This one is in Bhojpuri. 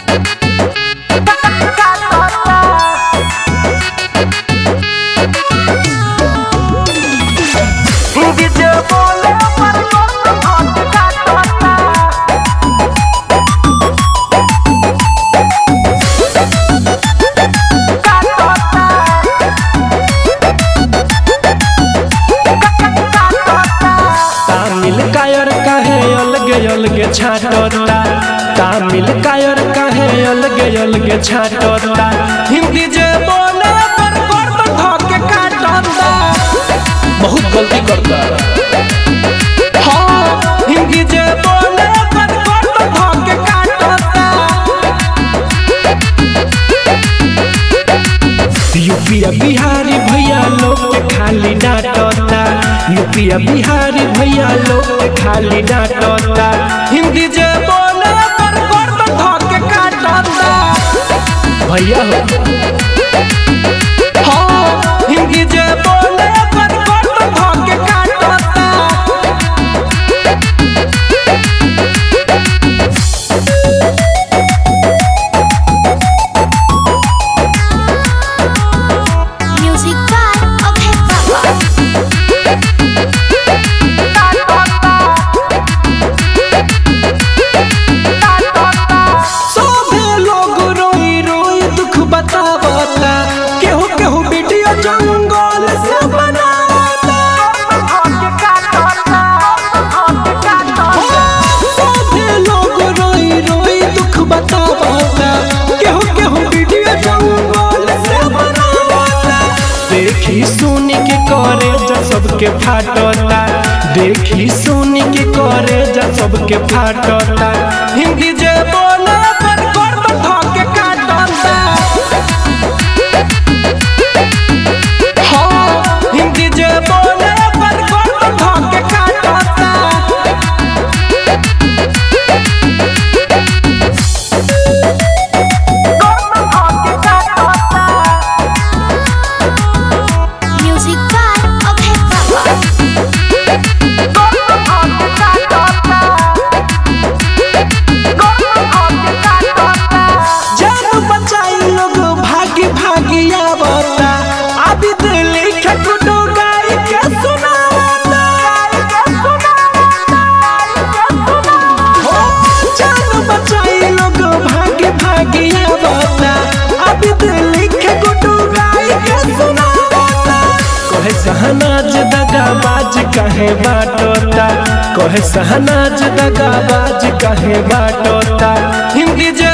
तामिल कायर काहे अलगे अलगे छाटता तामिल कायर काहे अलगे अलगे छाटता हिंदी जे बोले पर गर्द धके काटता बहुत गलती करता हाँ हिंदी जे बोले पर गर्द धके काटता यूपिया बिहारी भैया लोग के खाली डांटता यूपिया बिहारी भैया लोग के खाली डांटता हिंदी जे बोले पर गर्द धके काटता भैया हो हाँ हिंदी जे बोले पर गर्द धके काटता Music by Okay Papa. सभे लोग रोई रोई दुख बतावता केहू केहू वीडियो जंगल से बनावता सभे लोग रोई रोई दुख बतावता केहू केहू वीडियो जंगल से बनावता देखी सुन के करे जा सबके फाटता देखी सुन के करे जा सबके फाटता हिंदी जे बोले पर गर्द धके काटता हाँ हिंदी जे बोले पर गर्द धके काटता Music by Okay Papa. जान बचाई लोग भागी भागी आवता आदि दिल्ली के गुडू गाई के सुनावता हो जान बचाई लोग भागी भागी आवता आदि दिल्ली के गुडू गाई के सुनावता कहे सहनाज दगाबाज कहे बाटोता कहे सहनाज दगाबाज कहे बाटोता हिंदी जे